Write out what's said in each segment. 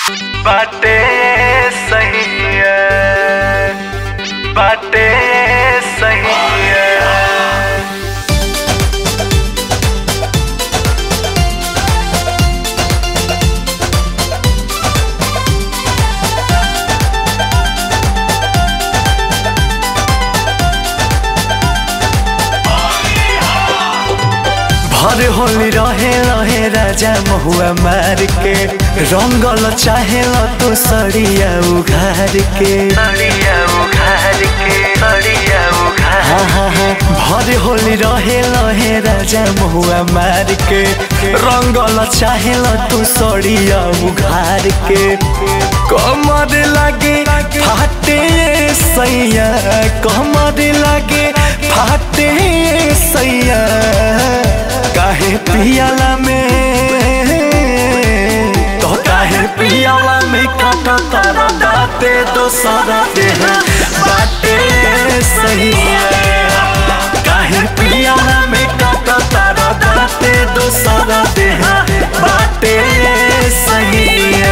बाटे सही है बाटे सही है भर होली रहे रहे राजा महुआ मार के रंगल चाहे तो सड़िया उघार के सड़िया उघार के सड़िया उघार हाँ हाँ हाँ भर होली रहे रहे राजा महुआ मार के रंगल चाहे तो सड़िया उघार के कमर लागे फाटे सैया कमर लागे फाटे सैया काहे पियाला में तो काहे पियाला में काटा तारा दाते दोसरा देह बाटे सही है काहे पियाला में काटा तारा दाते दोसरा देह बाटे सही है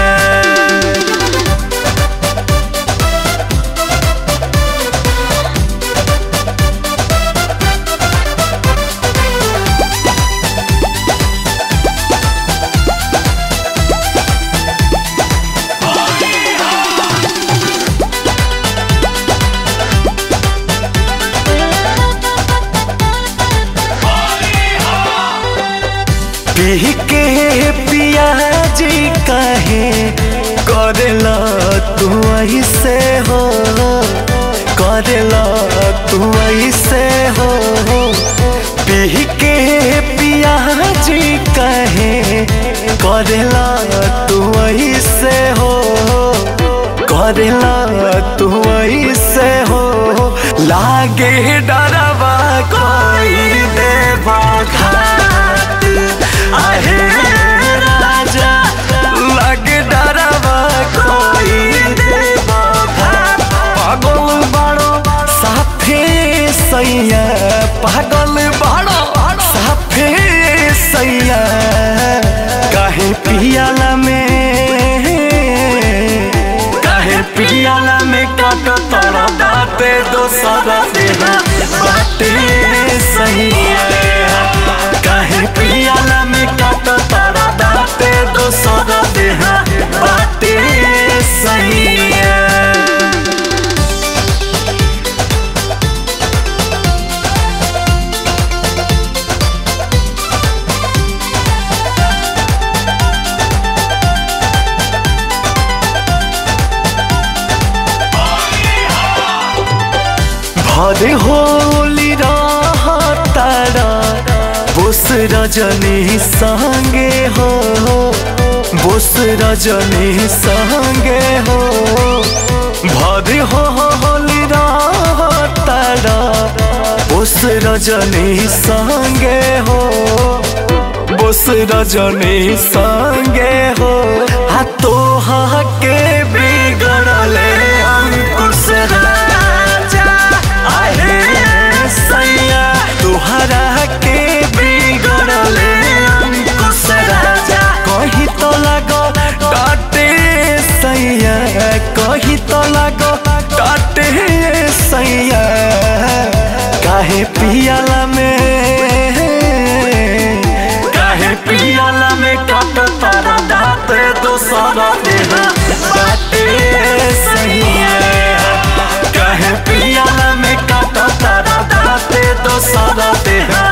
पी के पियाजी कहे करेला तू ऐसे हो करेला तू ऐसे हो पी के पियाजी कहे करेला तू ऐसे हो करेला तू ऐसे हो लागे डरवा कोई देवा घाट आहे राजा लागे डरवा कोई देवा घाट पागल बड़ो साफे सैया पागल बड़ो साफे सैया काहे पियाला में काहे पियाला में काट तोरा बाटे दोसरा देहा बाटे सही है काहे पियाला में काट तोरा बाटे दोसरा देहा बाटे सही है भरे होली तारा बोस रजनी संगे हो बोस रजनी संगे हो भरे हो होली तारा बोस रजनी संगे हो बोस रजनी संगे हो हा तो के बिगड़ले अंकुश राजा आहे सैया तुहरा के बिगड़ले अंकुश राजा कही तो लगो डाटे सैया कही तो लगो डाटे सैया काहे पियाला में काहे पियाला में काट तारा दाते दोसरा देहा बाटे सही है काहे पियाला में काट तारा दाते दोसरा देहा